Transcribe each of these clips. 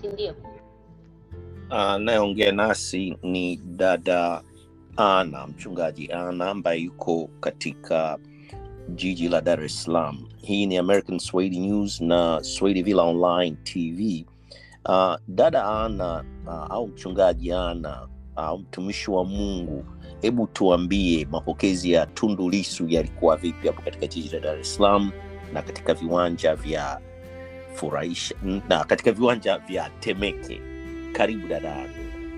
ndio anayeongea nasi ni dada ana mchungaji ana ambaye yuko katika jiji la dar es salaam hii ni american swahili news na swahili villa online tv uh, dada ana uh, au mchungaji ana au uh, mtumishi wa mungu hebu tuambie mapokezi ya tundu lisu yalikuwa vipi hapo katika jiji la dar es salaam na katika viwanja vya furahisha na katika viwanja vya temeke karibu dada ana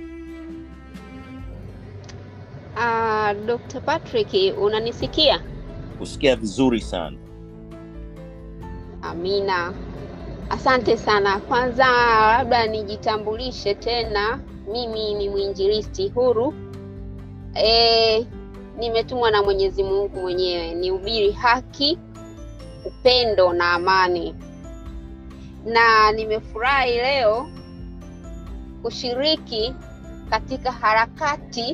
uh, dr patrick unanisikia kusikia vizuri sana amina asante sana kwanza labda nijitambulishe tena mimi ni mwinjilisti huru e, nimetumwa na mwenyezi mungu mwenyewe nihubiri haki upendo na amani na nimefurahi leo kushiriki katika harakati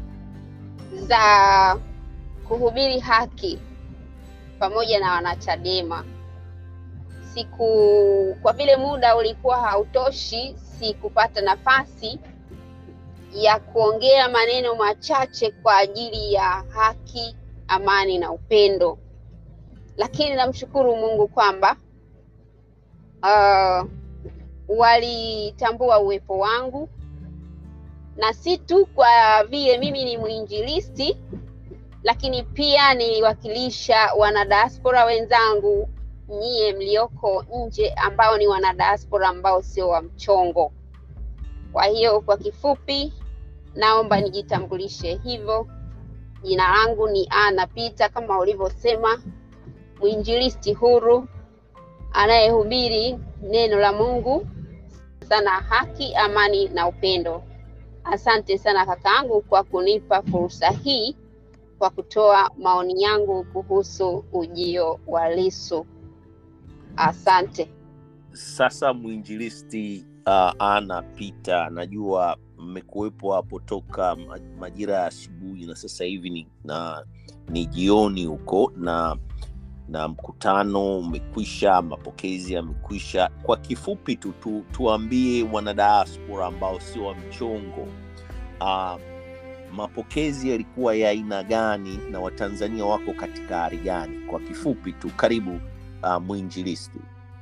za kuhubiri haki pamoja na wanachadema siku kwa vile muda ulikuwa hautoshi sikupata nafasi ya kuongea maneno machache kwa ajili ya haki amani na upendo lakini namshukuru mungu kwamba uh, walitambua uwepo wangu na si tu kwa vile mimi ni mwinjilisti lakini pia niliwakilisha wanadiaspora wenzangu nyie mlioko nje ambao ni wanadiaspora ambao sio wa mchongo kwa hiyo kwa kifupi naomba nijitambulishe hivyo jina langu ni ana pita kama ulivyosema mwinjilisti huru anayehubiri neno la mungu sana haki amani na upendo asante sana kakaangu kwa kunipa fursa hii kwa kutoa maoni yangu kuhusu ujio wa lisu asante sasa mwinjilisti uh, ana pita najua mmekuwepo hapo toka majira ya asubuhi na sasa hivi ni, na, ni jioni huko na na mkutano umekwisha mapokezi yamekwisha kwa kifupi tu, tu tuambie wanadiaspora ambao sio wa mchongo uh, mapokezi yalikuwa ya aina gani na watanzania wako katika hali gani kwa kifupi tu karibu uh, mwinjilisti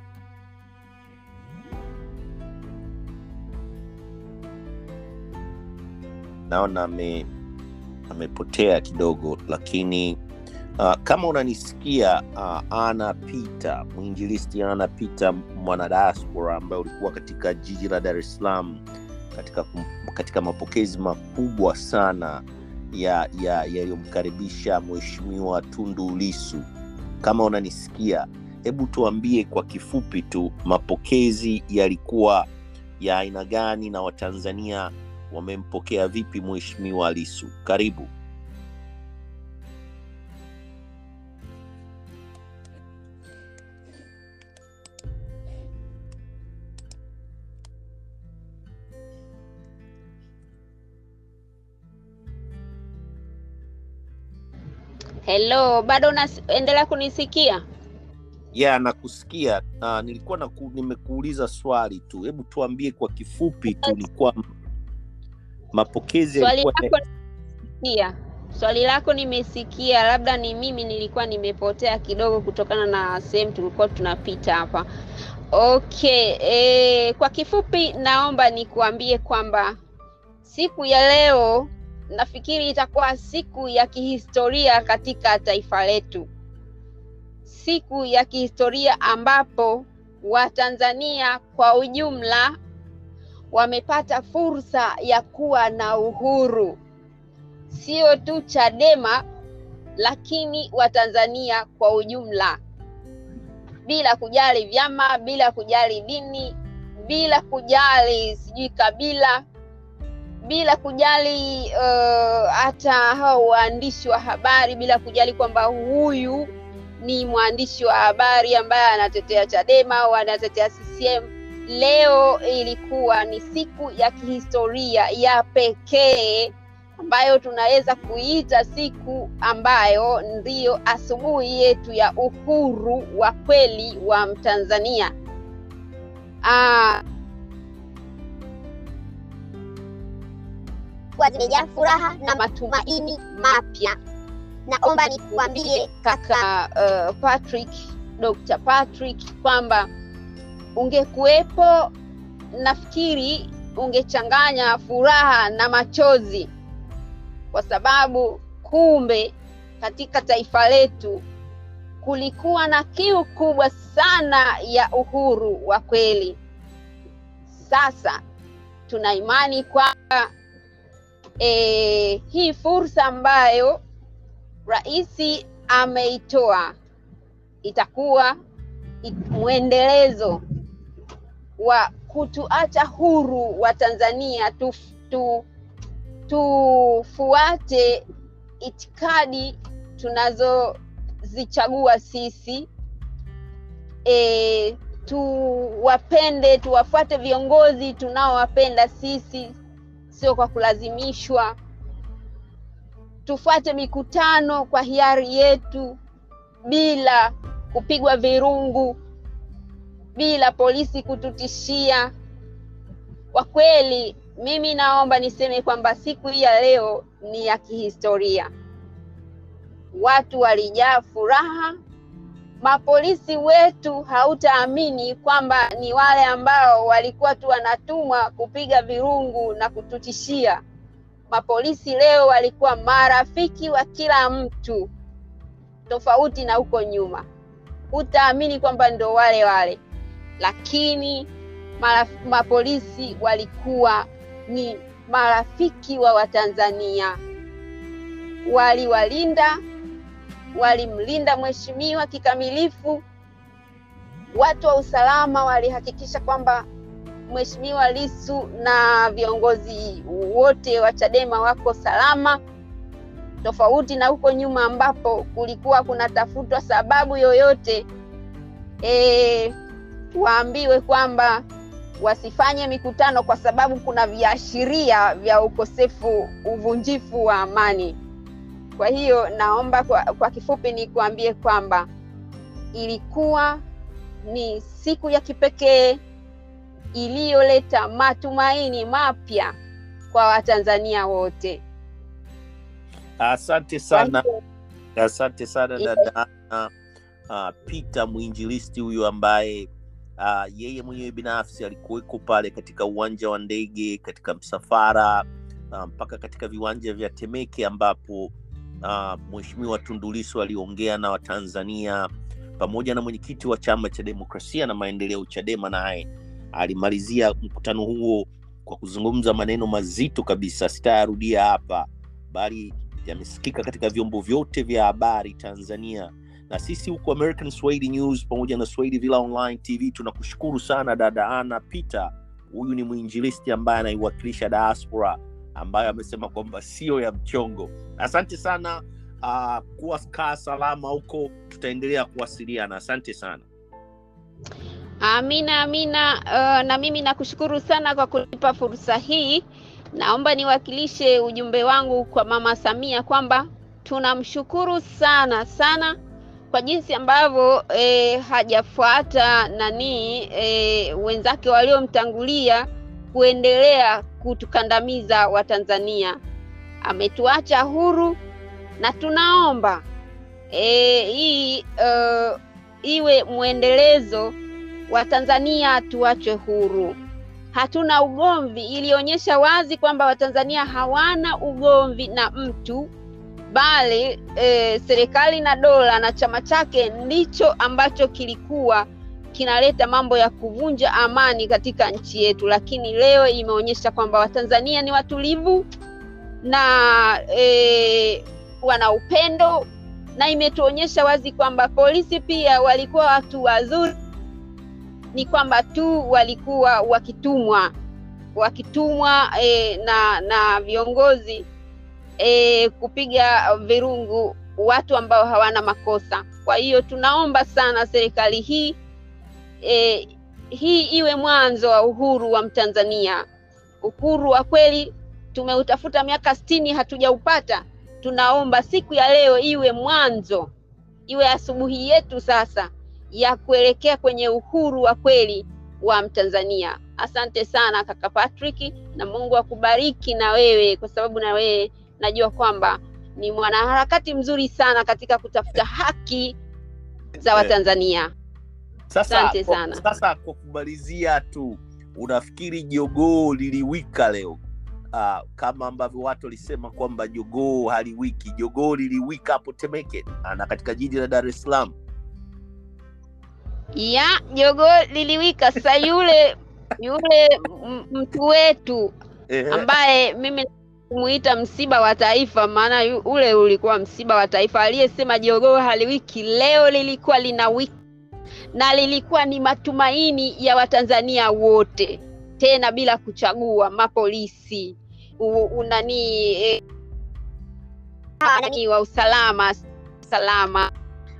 naona ame amepotea kidogo lakini uh, kama unanisikia uh, ana pita mwinjilisti ana pita mwanadiaspora ambaye ulikuwa katika jiji la dar es salaam katika, katika mapokezi makubwa sana ya yaliyomkaribisha ya mheshimiwa tundu lisu kama unanisikia hebu tuambie kwa kifupi tu mapokezi yalikuwa ya aina gani na watanzania wamempokea vipi mheshimiwa lisu karibu helo bado unaendelea kunisikia ya yeah, nakusikia uh, nilikuwa naku, nimekuuliza swali tu hebu tuambie kwa kifupi tu ni kwamba mapokezi swali yalikuwa lako nimesikia swali lako nimesikia labda ni mimi nilikuwa nimepotea kidogo kutokana na sehemu tulikuwa tunapita hapa okay e, kwa kifupi naomba nikuambie kwamba siku ya leo nafikiri itakuwa siku ya kihistoria katika taifa letu siku ya kihistoria ambapo watanzania kwa ujumla wamepata fursa ya kuwa na uhuru sio tu chadema lakini watanzania kwa ujumla bila kujali vyama bila kujali dini bila kujali sijui kabila bila kujali uh, hata hao waandishi wa habari bila kujali kwamba huyu ni mwandishi wa habari ambaye anatetea chadema au anatetea ccm leo ilikuwa ni siku ya kihistoria ya pekee ambayo tunaweza kuiita siku ambayo ndiyo asubuhi yetu ya uhuru wa kweli wa Mtanzania. Aa, zilikuwa zimejaa furaha na matumaini mapya. Naomba nikuambie kaka uh, Patrick, Dr. Patrick kwamba ungekuwepo, nafikiri ungechanganya furaha na machozi, kwa sababu kumbe katika taifa letu kulikuwa na kiu kubwa sana ya uhuru wa kweli. Sasa tuna imani kwamba e, hii fursa ambayo rais ameitoa itakuwa mwendelezo wa kutuacha huru wa Tanzania tu, tu, tufuate itikadi tunazozichagua sisi e, tuwapende tuwafuate viongozi tunaowapenda sisi, sio kwa kulazimishwa. Tufuate mikutano kwa hiari yetu bila kupigwa virungu, bila polisi kututishia. Kwa kweli, mimi naomba niseme kwamba siku hii ya leo ni ya kihistoria. Watu walijaa furaha. Mapolisi wetu hautaamini kwamba ni wale ambao walikuwa tu wanatumwa kupiga virungu na kututishia. Mapolisi leo walikuwa marafiki wa kila mtu, tofauti na huko nyuma. Hutaamini kwamba ndo wale wale, lakini maraf, mapolisi walikuwa ni marafiki wa Watanzania, waliwalinda walimlinda mheshimiwa kikamilifu. Watu wa usalama walihakikisha kwamba mheshimiwa Lissu na viongozi wote wa Chadema wako salama, tofauti na huko nyuma ambapo kulikuwa kunatafutwa sababu yoyote e, waambiwe kwamba wasifanye mikutano kwa sababu kuna viashiria vya ukosefu, uvunjifu wa amani. Kwa hiyo naomba kwa, kwa kifupi nikuambie kwamba ilikuwa ni siku ya kipekee iliyoleta matumaini mapya kwa Watanzania wote. Asante sana, asante sana dada uh, Peter mwinjilisti huyu ambaye uh, yeye mwenyewe binafsi alikuweko pale katika uwanja wa ndege, katika msafara mpaka uh, katika viwanja vya Temeke ambapo uh, Mheshimiwa Tundu Lissu aliongea na Watanzania pamoja na mwenyekiti wa chama cha demokrasia na maendeleo Chadema, naye alimalizia mkutano huo kwa kuzungumza maneno mazito kabisa, sitayarudia hapa, bali yamesikika katika vyombo vyote vya habari Tanzania na sisi huku American Swahili News pamoja na Swahili Villa Online TV tunakushukuru sana dada Ana Peter. Huyu ni mwinjilisti ambaye anaiwakilisha diaspora ambayo amesema kwamba sio ya mchongo. Asante sana. Uh, kuwa kaa salama huko, tutaendelea kuwasiliana. Asante sana. Amina, amina. Uh, na mimi nakushukuru sana kwa kunipa fursa hii. Naomba niwakilishe ujumbe wangu kwa Mama Samia kwamba tunamshukuru sana sana kwa jinsi ambavyo e, hajafuata nani e, wenzake waliomtangulia kuendelea kutukandamiza Watanzania. Ametuacha huru na tunaomba e, hii uh, iwe mwendelezo wa Tanzania tuachwe huru. Hatuna ugomvi, ilionyesha wazi kwamba Watanzania hawana ugomvi na mtu bali e, serikali na dola na chama chake ndicho ambacho kilikuwa kinaleta mambo ya kuvunja amani katika nchi yetu, lakini leo imeonyesha kwamba Watanzania ni watulivu na e, wana upendo, na imetuonyesha wazi kwamba polisi pia walikuwa watu wazuri, ni kwamba tu walikuwa wakitumwa wakitumwa e, na na viongozi E, kupiga virungu watu ambao hawana makosa. Kwa hiyo tunaomba sana serikali hii e, hii iwe mwanzo wa uhuru wa Mtanzania. Uhuru wa kweli tumeutafuta miaka sitini hatujaupata. Tunaomba siku ya leo iwe mwanzo, iwe asubuhi yetu sasa ya kuelekea kwenye uhuru wa kweli wa Mtanzania. Asante sana kaka Patrick, na Mungu akubariki na wewe, kwa sababu na wewe najua kwamba ni mwanaharakati mzuri sana katika kutafuta haki za Watanzania. Sasa, Asante kwa- sana. Sasa kwa kumalizia tu, unafikiri jogoo liliwika leo? Uh, kama ambavyo watu walisema kwamba jogoo haliwiki, jogoo liliwika hapo Temeke ah, na katika jiji la Dar es Salaam. ya jogoo liliwika. Sasa yule yule m- mtu wetu Ehe. ambaye mimi kumuita msiba wa taifa, maana yu- ule ulikuwa msiba wa taifa, aliyesema jogoo haliwiki, leo lilikuwa lina wiki na lilikuwa ni matumaini ya Watanzania wote, tena bila kuchagua mapolisi u- unani eh, Ah, nani- wa usalama salama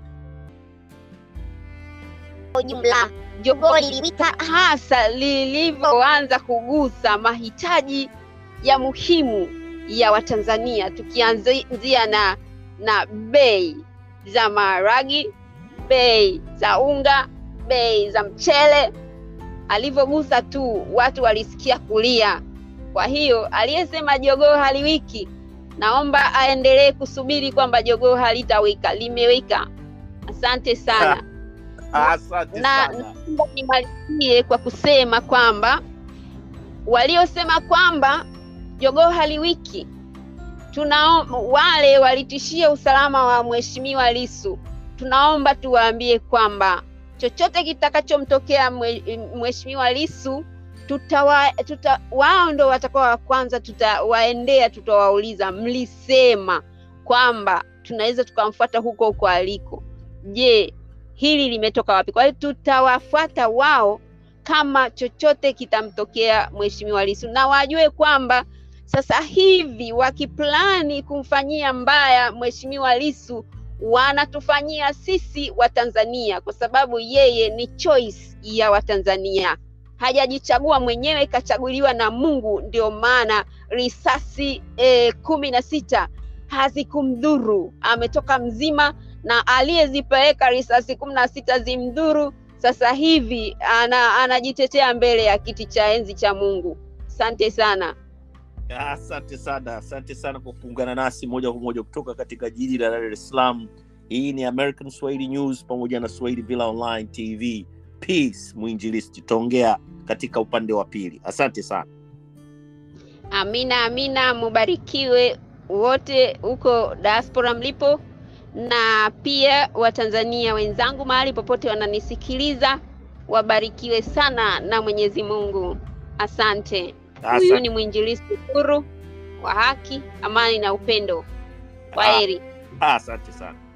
kwa ujumla jogoo jogoo liliwika hasa lilivyoanza kugusa mahitaji ya muhimu ya Watanzania, tukianzia na na bei za maharagi, bei za unga, bei za mchele. Alivyogusa tu watu walisikia kulia. Kwa hiyo aliyesema jogoo haliwiki, naomba aendelee kusubiri kwamba jogoo halitawika, limewika. Asante sana. Asante na sana. naomba nimalizie kwa kusema kwamba waliosema kwamba jogoo haliwiki tunao wale walitishia usalama wa mheshimiwa Lissu, tunaomba tuwaambie kwamba chochote kitakachomtokea mwe- mheshimiwa Lissu tutawa, tuta, wao ndo watakuwa wa kwanza tutawaendea, tutawauliza mlisema kwamba tunaweza tukamfuata huko huko aliko. Je, hili limetoka wapi? Kwa hiyo tutawafuata wao kama chochote kitamtokea mheshimiwa Lissu, na wajue kwamba sasa hivi wakiplani kumfanyia mbaya mheshimiwa Lissu wanatufanyia sisi Watanzania, kwa sababu yeye ni choice ya Watanzania, hajajichagua mwenyewe, kachaguliwa na Mungu. Ndio maana risasi eh, kumi na sita hazikumdhuru, ametoka mzima na aliyezipeleka risasi kumi na sita zimdhuru. Sasa hivi ana, anajitetea mbele ya kiti cha enzi cha Mungu. Asante sana. Asante sana, asante sana kwa kuungana nasi moja kwa moja kutoka katika jiji la Dar es Salaam. Hii ni American Swahili News pamoja na Swahili Villa Online TV. Peace, mwinjilisti, tutaongea katika upande wa pili. Asante sana. Amina, amina, mubarikiwe wote huko diaspora mlipo, na pia Watanzania wenzangu mahali popote wananisikiliza, wabarikiwe sana na Mwenyezi Mungu. Asante. Huyu Asante. ni mwinjilisti huru wa haki, amani na upendo. Kwaheri. Asante sana.